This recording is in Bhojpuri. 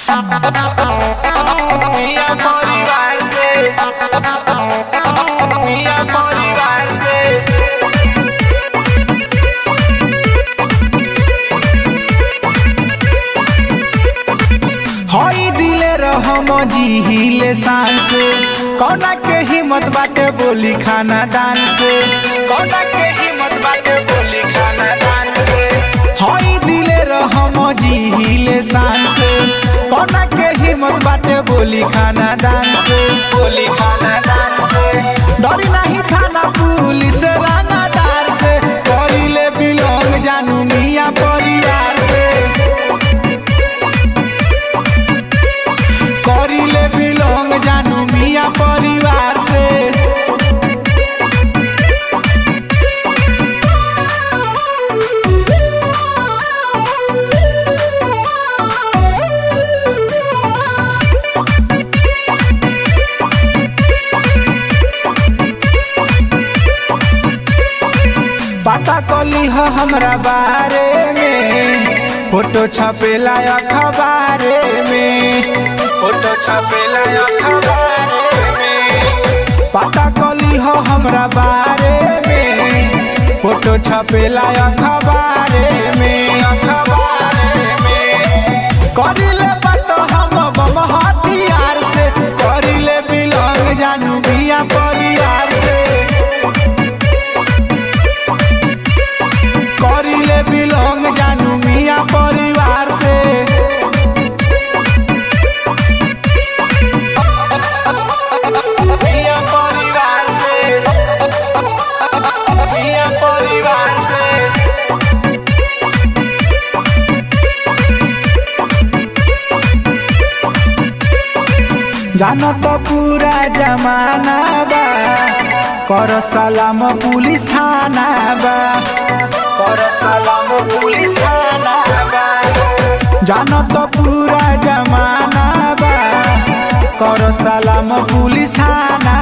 मिया परिवार से मिया परिवार से हई दिले रहम जिहिले शान से कौना के हिम्मत बाटे बोली खाना दान से कौना के हिम्मत बाटे बोली खाना दान से हई दिले रहम जिहिले शान से कौना के हिम्मत बाटे बोली खाना दान से बोली खाना दान से डरी नहीं थाना पुलिस रानादार से करिले बिलोंग जानू मिया परिवार से करिले बिलोंग जानू मिया परिवार से पता कली हो हमरा बारे में फोटो छपेला अखबारे में फोटो छपेला अखबार में पता कली हो हमरा बारे में फोटो छपेला अखबारे में अखबार में करिले बात हम बम हथियार से करिले बिलोंग जानू बिया परिवार से करिले बिलोंग जानू मिया परिवार से मिया परिवार से मिया परिवार से जानो तो पूरा जमाना बा कर सलाम पुलिस थाना बा कर सलाम पुलिस थाना बा जानो तो पूरा जमाना बा कर सलाम पुलिस थाना